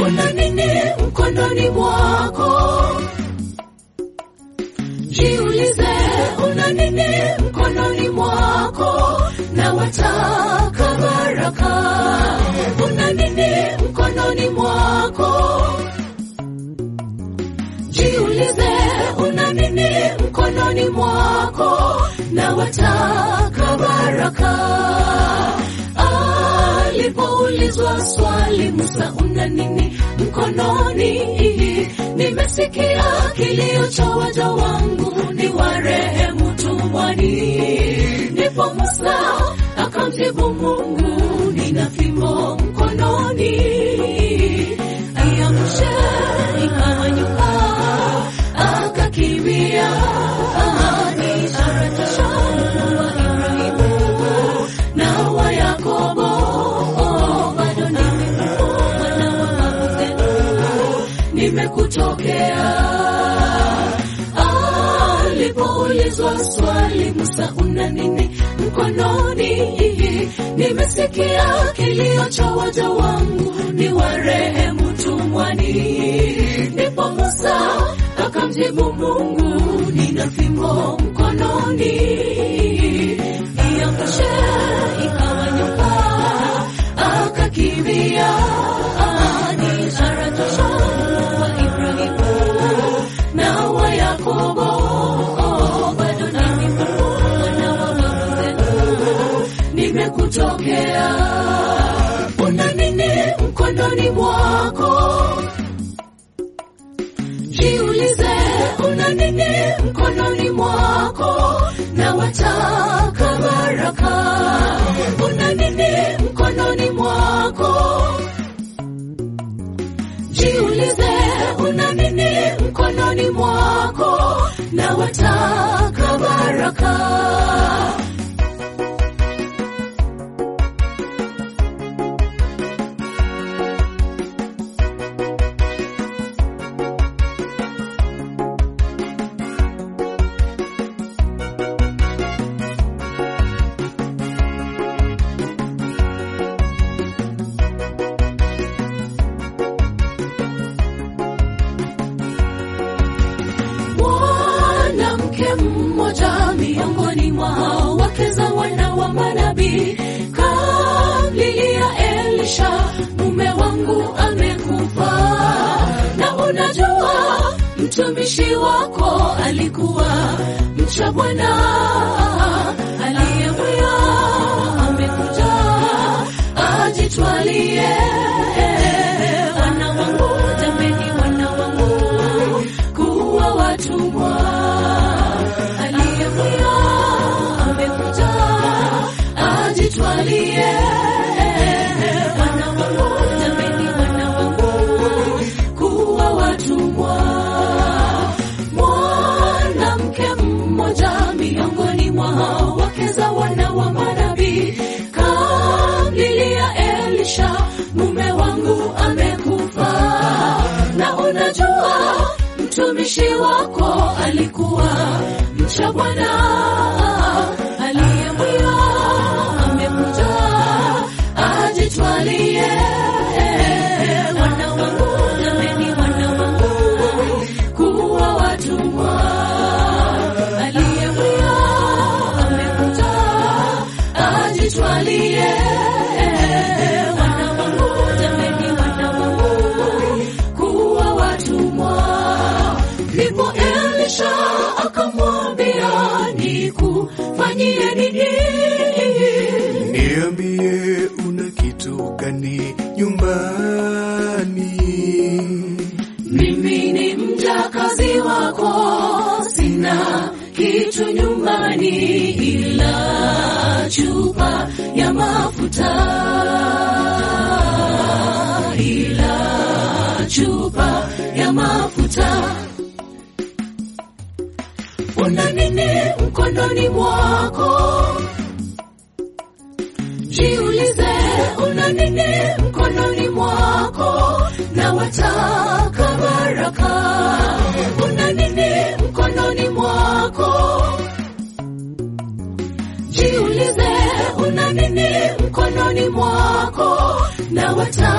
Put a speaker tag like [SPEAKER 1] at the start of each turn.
[SPEAKER 1] una nini mkononi mwako? Jiulize, una nini mkononi mwako? Na wataka baraka, una nini mkononi mwako? Jiulize, una nini mkononi mwako? Na wataka baraka. Alipoulizwa swali, Musa, una nini mkononi? Nimesikia kilio cha waja wangu, ni warehemu tumwani. Ndipo Musa akamjibu Mungu, nina fimbo mkononi. Aiamshe ikawa nyuka, akakimbia. Ni ishara tosha Mungu wa Ibrahimu na wa Yakobo. Bado ni mimi mwana wa babu zenu, nimekutokea. Alipoulizwa swali, Musa, una nini mkononi? Nimesikia kilio cha waja wangu, ni warehemu tumwani. Ndipo Musa akamjibu Mungu, nina fimbo mkononi. Iangushe ikawa nyoka, akakimbia. Ni ishara tosha Mungu wa Ibrahimu na wa Yakobo. Bado ni mimi mwana wa babu zenu, nimekutokea. Una nini mkononi mwako? Jiulize, una nini mkononi mwako? Na wataka baraka, una nini mkononi mwako? Jiulize, una nini mkononi mwako? Na wataka baraka. Mwanamke mmoja miongoni mwa wake za wana wa manabii kamlilia Elisha, mume wangu amekufa, na unajua mtumishi wako alikuwa mcha Bwana aliyemwia amekuja ajitwalie wana wangu, jameni, wana wangu kuwa watumwa. Aliyemwia amekuja ajitwalie wana wangu, jameni, wana wangu kuwa watumwa. Mwanamke mmoja miongoni mwa wake za wana wa manabii kamlilia Elisha, mume wangu amekufa, na unajua mtumishi wako alikuwa mcha Bwana aliyemwia amekuja ajitwalie wana wangu, jameni, wana wangu kuwa watumwa. Aliyemwia amekuja ajitwalie wana wangu, jameni, wana wangu kuwa watumwa. Ndipo Elisha akamwambia, nikufanyie nini?
[SPEAKER 2] Niambie, una kitu gani nyumbani?
[SPEAKER 1] Mimi ni mjakazi wako, sina kitu nyumbani ila chupa ya mafuta, ila chupa ya mafuta. Una nini mkononi mwako? Jiulize, una nini mkononi mwako? Na wataka baraka, una nini mkononi mwako? Jiulize, una nini mkononi mwako? Na wataka